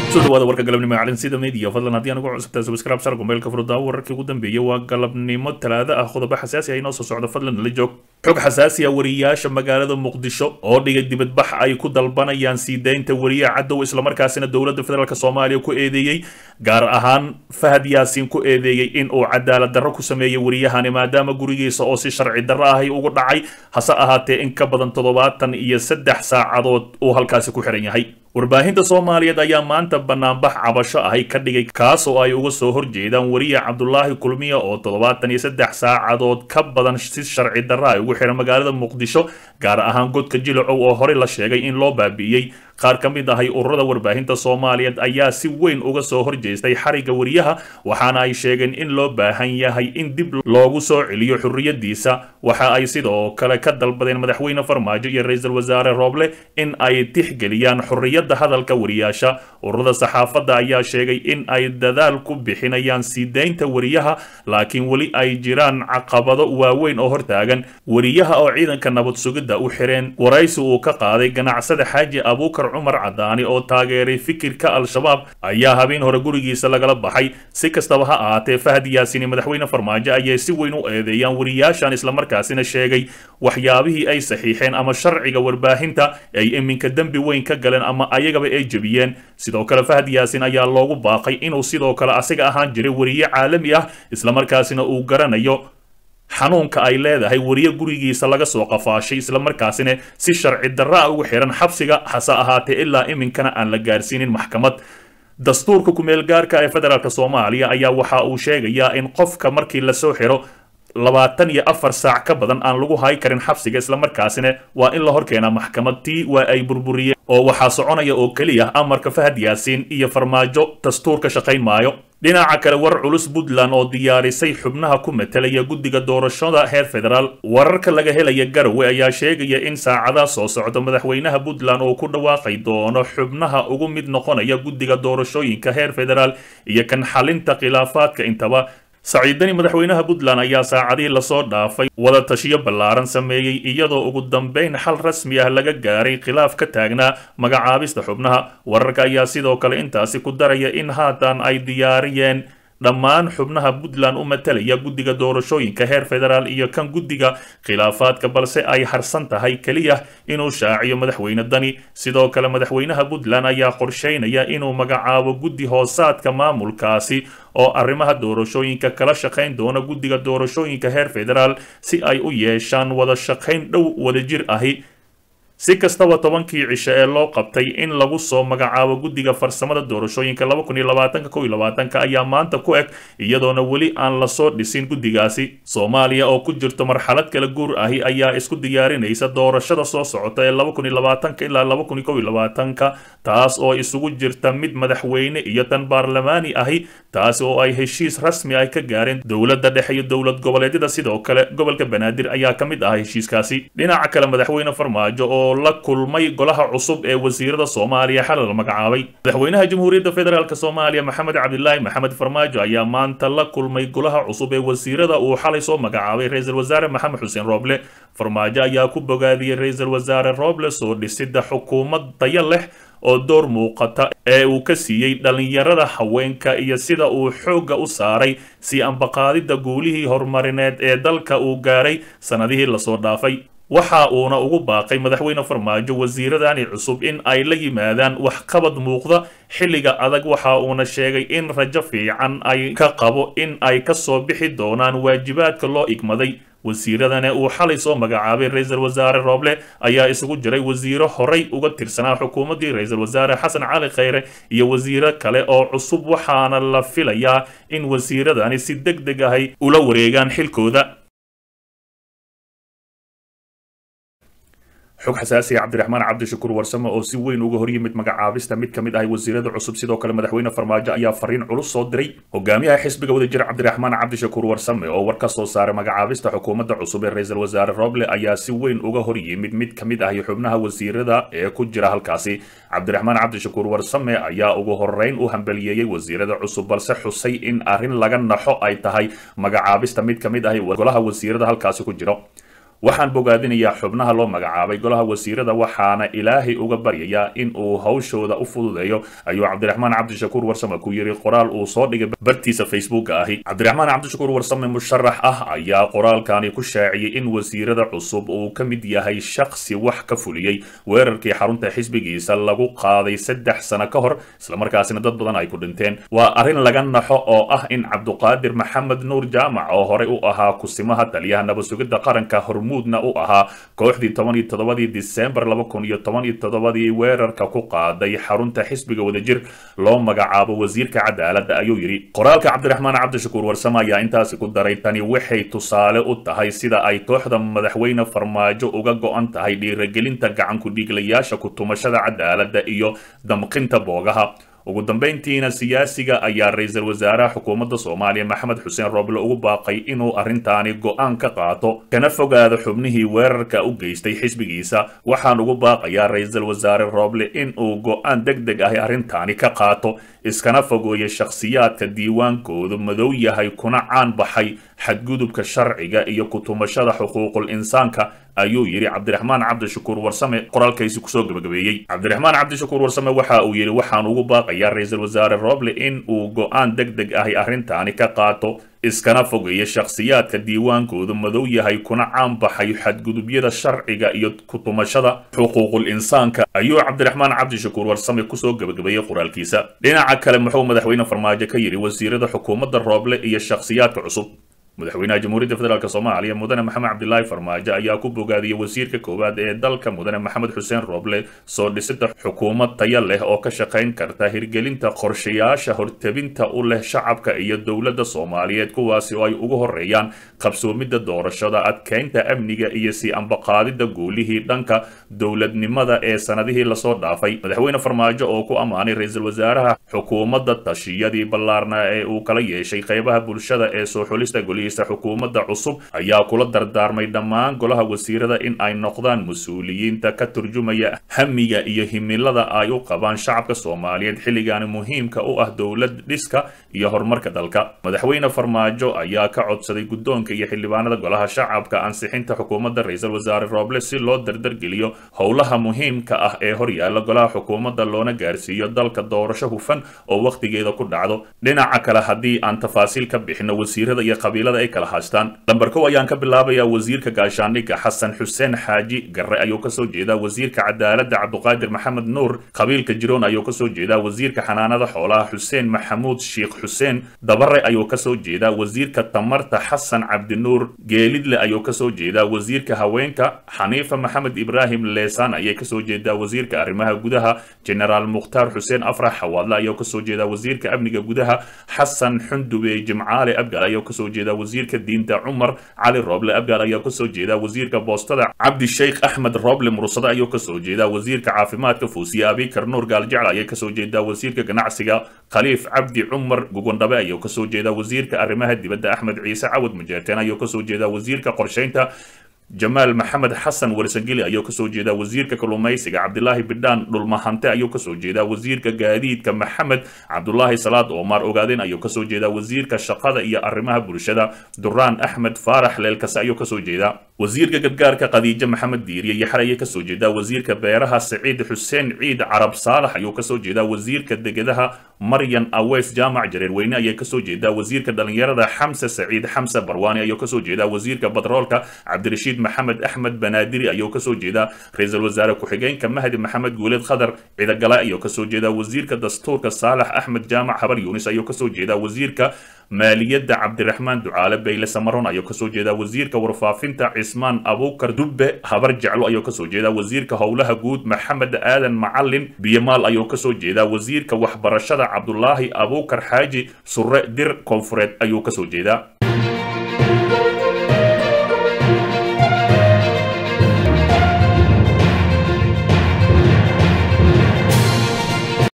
soo dhawaada warka galabnimo ee calansida media fadlan haddii aan ugu cusubtahay subscribe sar gombeelka furdaa wararkii ugu dambeeyay waa galabnimo talaado ah qodobo xasaasi ah inoo soo socdo fadlan nala joog xog xasaasi ah wariyaasha magaalada muqdisho oo dhigay dibadbax ay ku dalbanayaan sii daynta wariyaha cadow islamarkaasina dowladda federaalk soomaaliya ku eedeeyey gaar ahaan fahad yaasiin ku eedeeyey in uu cadaalad darro ku sameeyey wariyahani maadaama gurigiisa oo si sharci darro ahay ugu dhacay hase ahaatee in ka badan toddobaatan iyo saddex saacadood uu halkaasi ku xiran yahay warbaahinta soomaaliyeed ayaa maanta banaanbax cabasho ahay ka dhigay kaas oo ay uga soo horjeedaan wariya cabdulaahi kulmiya oo toddobaatan iyo saddex saacadood ka badan si sharci darra ay ugu xiran magaalada muqdisho gaar ahaan godka jilacow oo horey la sheegay in loo baabi'iyey qaar ka mid ahay ururada warbaahinta soomaaliyeed ayaa si weyn uga soo horjeestay xariga wariyaha waxaana ay sheegeen in loo baahan yahay in dib loogu soo celiyo xurriyadiisa waxa ay sidoo kale ka dalbadeen madaxweyne farmaajo iyo ra-iisul wasaare rooble in ay tixgeliyaan xurriyadda hadalka wariyaasha ururada saxaafadda ayaa sheegay in ay dadaal ku bixinayaan sii daynta wariyaha laakiin weli ay jiraan caqabado waaweyn oo hortaagan wariyaha oo ciidanka nabad sugidda u xireen waraysi uu ka qaaday ganacsada xaaji abuukar cumar cadaani oo taageeray fikirka al-shabaab ayaa habeen hore gurigiisa lagala baxay si kastaba ha ahaatee fahad yaasiin iyo madaxweyne farmaajo ayay si weyn u eedeeyaan wariyaashan islamarkaasina sheegay waxyaabihii ay saxiixeen ama sharciga warbaahinta ay iminka dembi weyn ka galeen ama ayagaba ay jebiyeen sidoo kale fahad yaasiin ayaa loogu baaqay inuu sidoo kale asiga ahaan jiray wariye caalami ah islamarkaasina uu garanayo xanuunka ay leedahay wariye gurigiisa laga soo qafaashay islamarkaasina si sharci darra a ugu xiran xabsiga hase ahaatee ilaa iminkana aan la gaarsiinin maxkamad dastuurka kumeel gaarka ee federaalk soomaaliya ayaa waxa uu sheegayaa in qofka markii lasoo xiro labaatan iyo afar saac ka badan aan lagu hay karin xabsiga islamarkaasina waa in la horkeenaa maxkamad tii waa ay burburiyeen oo waxaa soconaya oo keliya amarka fahad yaasiin iyo farmaajo dastuurka shaqayn maayo dhinaca kale war culus puntland oo diyaarisay xubnaha ku metelaya guddiga doorashada heer federaal wararka laga helaya garowe ayaa sheegaya in saacadaha soo socda madaxweynaha puntland oo ku dhawaaqay doono xubnaha ugu mid noqonaya guddiga doorashooyinka heer federaal iyo kan xalinta khilaafaadka intaba saciidani madaxweynaha puntland ayaa saacadihii lasoo dhaafay wada tashiyo ballaaran sameeyey iyadoo ugu dambeyn xal rasmi ah laga gaaray khilaaf ka taagnaa magacaabista xubnaha wararka ayaa sidoo kale intaasi ku daraya in haatan ay diyaariyeen dhammaan xubnaha puntland u matalaya guddiga doorashooyinka heer federaal iyo kan guddiga khilaafaadka balse ay harsan tahay keliya inuu shaaciyo madaxweyne dani sidoo kale madaxweynaha puntland ayaa qorsheynaya inuu magacaabo guddi hoosaadka maamulkaasi oo arrimaha doorashooyinka kala shaqayn doona guddiga doorashooyinka heer federaal si ay u yeeshaan wada shaqayn dhow wadajir ahi si kastaba tobankii cisho ee loo qabtay in lagu soo magacaabo guddiga farsamada doorashooyinka laba kun iyo labaatanka kow iyo labaatanka ayaa maanta ku eg iyadoona weli aan lasoo dhisin guddigaasi soomaaliya oo ku jirto marxalad kala guur ahi ayaa isku diyaarinaysa doorashada soo socota ee laba kun iyo labaatanka ilaa laba kun iyo kow iyo labaatanka taas oo isugu jirta mid madaxweyne iyo tan baarlamaani ahi taasi oo ay heshiis rasmi ay ka gaareen dowladda dhexe iyo dowlad goboleedyada sidoo kale gobolka banaadir ayaa ka mid ah heshiiskaasi dhinaca kale madaxweyne farmaajo oo la kulmay golaha cusub ee wasiirada soomaaliya xalay la magacaabay madaxweynaha jamhuuriyadda federaalk soomaaliya maxamed cabdilaahi maxamed farmaajo ayaa maanta la kulmay golaha cusub ee wasiirada uu xalay soo magacaabay ra-iisul wasaare maxamed xuseen rooble farmaajo ayaa ku bogaadiyey ra-iisul wasaare rooble soo dhisida xukuumad tayo leh oo door muuqata ee uu ka siiyey dhallinyarada haweenka iyo sida uu xoogga u saaray sii ambaqaadidda guulihii horumarineed ee dalka uu gaaray sannadihii lasoo dhaafay waxa uuna ugu baaqay madaxweyne farmaajo wasiiradani cusub in ay la yimaadaan waxqabad muuqda xilliga adag waxa uuna sheegay in rajo fiican ay ka qabo in ay ka soo bixi doonaan waajibaadka loo igmaday wasiiradani uu xalay soo magacaabay ra-iisul wasaare rooble ayaa isugu jiray wasiiro horay uga tirsanaa xukuumaddii ra-iisul wasaare xasan cali khayre iyo wasiiro kale oo cusub waxaana la filayaa in wasiiradani si deg deg ahay ula wareegaan xilkooda xog xasaasiya cabdiraxmaan cabdishakuur warsame oo si weyn uga horyimid magacaabista mid ka mid ah wasiirada cusub sidoo kale madaxweyne farmaajo ayaa fariin culus soo diray hogaamiyaha xisbiga wadajir cabdiraxmaan cabdishakuur warsame oo war ka soo saaray magacaabista xukuumadda cusub ee ra-iisul wasaare roble ayaa si weyn uga horyimid mid ka mid ah xubnaha wasiirada ee ku jira halkaasi cabdiraxmaan cabdishakuur warsame ayaa ugu horeyn u hambaliyeeyey wasiirada cusub balse xusay in arrin laga naxo ay tahay magacaabista mid ka mid ah golaha wasiirada halkaasi ku jiro waxaan bogaadinayaa xubnaha loo magacaabay golaha wasiirada waxaana ilaahay uga baryayaa in uu hawshooda u fududeeyo ayuu cabdiraxmaan cabdishakuur warsame ku yiri qoraal uu soo dhigay bartiisa facebooka ahi cabdiraxmaan cabdishakuur warsame musharax ah ayaa qoraalkani ku shaaciyey in wasiirada cusub uu ka mid yahay shakhsi wax ka fuliyey weerarkii xarunta xisbigiisa lagu qaaday saddex sano ka hor islamarkaasina dad badan ay ku dhinteen waa arrin laga naxo oo ah in cabduqaadir maxamed nuur jaamac oo horey u ahaa kusimaha taliyaha nabadsugidda qaranka hormuudna u ahaa kooxdii toban iyo toddobadii disembar laba kun iyo toban iyo toddobadii weerarka ku qaaday xarunta xisbiga wadajir loo magacaabo wasiirka cadaaladda ayuu yidhi qoraalka cabdiraxmaan cabdishakuur warsame ayaa intaasi ku daray tani waxay tusaale u tahay sida ay kooxda madaxweyne farmaajo uga go-an tahay dhiiragelinta gacankudhiiglayaasha kutumashada cadaaladda iyo damqinta boogaha ugu dambayntiina siyaasiga ayaa ra-iisul wasaaraha xukuumadda soomaaliya maxamed xuseen rooble ugu baaqay inuu arrintaani go-aan ka qaato kana fogaado xubnihii weerarka u geystay xisbigiisa waxaan ugu baaqayaa ra-iisul wasaare rooble inuu go-aan deg deg ahi arrintaani ka qaato iskana fogeeyo shakhsiyaadka diiwaankoodu madow yahay kuna caan baxay xadgudubka sharciga iyo kutumashada xuquuqul insaanka ayuu yidhi cabdiraxmaan cabdishakuur warsame qoraalkaysi kusoo gabagabeeyey cabdiraxmaan cabdishakuur warsame waxa uu yidhi waxaan ugu baaqayaa ra-iisul wasaare roble in uu go-aan deg deg ahi arrintaani ka qaato iskana fogeeya shakhsiyaadka diiwaankoodu madow yahay kuna caan baxay xadgudubyada sharciga iyo kutumashada xuquuqul insaanka ayuu cabdiraxmaan cabdishakuur warsame kusoo gabagabeeyey qoraalkiisa dhinaca kale muxuu madaxweyne farmaajo ka yidhi wasiirada xukuumadda rooble iyo shakhsiyaadka cusub madaxweynaha jamhuuriyadda federaalk soomaaliya mudane maxamed cabdilaahi farmaajo ayaa ku bogaadiyey wasiirka koowaad ee dalka mudane maxamed xuseen rooble soo dhisida xukuumad taya leh oo ka shaqayn karta hirgelinta qorshayaasha hortebinta u leh shacabka iyo dowladda soomaaliyeed kuwaasi oo ay ugu horeeyaan qabsoomidda doorashada adkeynta amniga iyo sii ambaqaadidda guulihii dhanka dowladnimada ee sanadihii lasoo dhaafay madaxweyne farmaajo oo ku ammaanay ra-iisul wasaaraha xukuumadda tashiyadii ballaarna ee uu kala yeeshay qeybaha bulshada ee soo xulista golihiisa xukuumadda cusub ayaa kula dardaarmay dhammaan golaha wasiirada in ay noqdaan mas-uuliyiinta ka turjumaya hamiga iyo himilada ay u qabaan shacabka soomaaliyeed xilligaani muhiimka u ah dowlad dhiska iyo horumarka dalka madaxweyne farmaajo ayaa ka codsaday guddoonka iyo xildhibaanada golaha shacabka ansixinta xukuumadda ra-iisul wasaare rooble si loo dardargeliyo howlaha muhiimka ah ee horyaala golaha xukuumadda loona gaarsiiyo dalka doorasho hufan oo wakhtigeeda ku dhacdo dhinaca kale haddii aan tafaasiil ka bixino wasiirada iyo qabiilada ay kala haystaan lamber kow ayaan ka bilaabayaa wasiirka gaashaandhigga xasan xuseen xaaji garre ayuu kasoo jeedaa wasiirka cadaaladda cabduqaadir maxamed nuur qabiilka jiroon ayuu kasoo jeedaa wasiirka xanaanada xoolaha xuseen maxamuud sheikh xuseen dabare ayuu kasoo jeedaa wasiirka tamarta xasan cabdinuur geelidle ayuu kasoo jeedaa wasiirka haweenka xaniifa maxamed ibraahim leesaan ayay kasoo jeedaa wasiirka arrimaha gudaha generaal mukhtaar xuseen afrax xawaadle ayuu kasoo jeedaa wasiirka amniga gudaha xasan xundube jimcaale abgal ayuu kasoo jeedaa wasiirka diinta cumar cali rooble abgaal ayaa kasoo jeedaa wasiirka boostada cabdi sheikh axmed rooble mursade ayuu kasoo jeedaa wasiirka caafimaadka fuusiye abikar nuur gaaljecel ayay kasoo jeedaa wasiirka ganacsiga khaliif cabdi cumar gugondhabe ayuu kasoo jeedaa wasiirka arrimaha dibadda axmed ciise cawad mujeerteen ayuu kasoo jeedaa wasiirka qorsheynta jamaal maxamed xasan warsangeli ayuu kasoo jeedaa wasiirka kalluumaysiga cabdilaahi bidhaan dhulmahante ayuu kasoo jeedaa wasiirka gaadiidka maxamed cabdulaahi salaad omar ogaadeen ayuu kasoo jeedaa wasiirka shaqada iyo arrimaha bulshada duraan axmed faarax leelkase ayuu kasoo jeedaa wasiirka gargaarka khadiijo maxamed diiriye yaxar ayay kasoo jeedaa wasiirka beeraha saciid xuseen ciid carab saalax ayuu kasoo jeedaa wasiirka degadaha maryan aweys jaamac jareerweyne ayay kasoo jeedaa wasiirka dhalinyarada xamse saciid xamse barwaani ayuu kasoo jeedaa wasiirka batroolka cabdirashiid maxamed axmed banaadiri ayuu kasoo jeedaa ra-iisul wasaare ku-xigeenka mahdi maxamed guuleed khadar cidagale ayuu kasoo jeedaa wasiirka dastuurka saalax axmed jaamac habar yuunis ayuu kasoo jeedaa wasiirka maaliyadda cabdiraxmaan ducaale bayle samaron ayuu kasoo jeedaa wasiirka warfaafinta cismaan abuukar dubbe habar jeclo ayuu kasoo jeedaa wasiirka howlaha guud maxamed aadan macalin biyamaal ayuu kasoo jeedaa wasiirka waxbarashada cabdulaahi abuukar xaaji surre dir koonfureed ayuu kasoo jeedaa